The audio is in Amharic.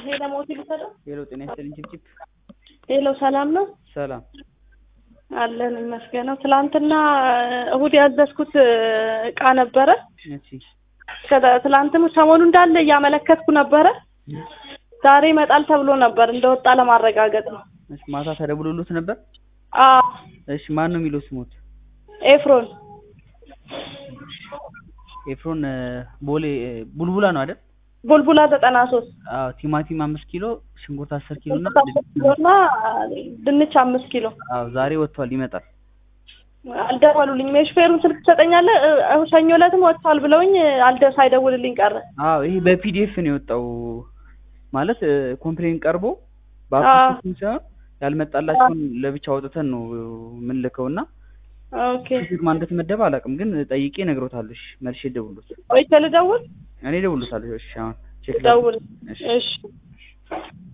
ሄደ ሞት ይሰጣል። ሄሎ ጤና ይስጥልኝ ጭብጭብ ሄሎ ሰላም ነው ሰላም አለን ይመስገነው። ትላንትና እሁድ ያዘዝኩት እቃ ነበረ። እሺ ከዛ- ትላንትም ሰሞኑ እንዳለ እያመለከትኩ ነበረ። ዛሬ ይመጣል ተብሎ ነበር እንደወጣ ለማረጋገጥ ነው። እሺ ማታ ተደውሎሎት ነበር አዎ እሺ ማን ነው የሚለው ስሞት ኤፍሮን ኤፍሮን እ፣ ቦሌ እ፣ ቡልቡላ ነው አይደል ቡልቡላ ዘጠና ሶስት አዎ ቲማቲም አምስት ኪሎ ሽንኩርት አስር ኪሎ እና ኪሎና ድንች አምስት ኪሎ አዎ ዛሬ ወጥቷል ይመጣል አልደወሉልኝም። የሹፌሩን ስልክ ትሰጠኛለህ? እ- ሰኞ ዕለትም ወጥቷል ብለውኝ አልደ ሳይደውልልኝ ቀረ። አዎ ይሄ በፒዲኤፍ ነው የወጣው ማለት እ፣ ኮምፕሌን ቀርቦ አዎ። በአፕሊኬሽን ሳይሆን ያልመጣላቸውን ለብቻ አውጥተን ነው የምንልከው እና ኦኬ ሹፌር ማን እንደተመደበ አላውቅም ግን ጠይቄ እነግሮታለሁ እሺ መልሼ እደውልሎት ቆይቼ ልደውል? እኔ እደውልሎታለሁ እሺ አሁን ቼክ ደውል። እሺ እሺ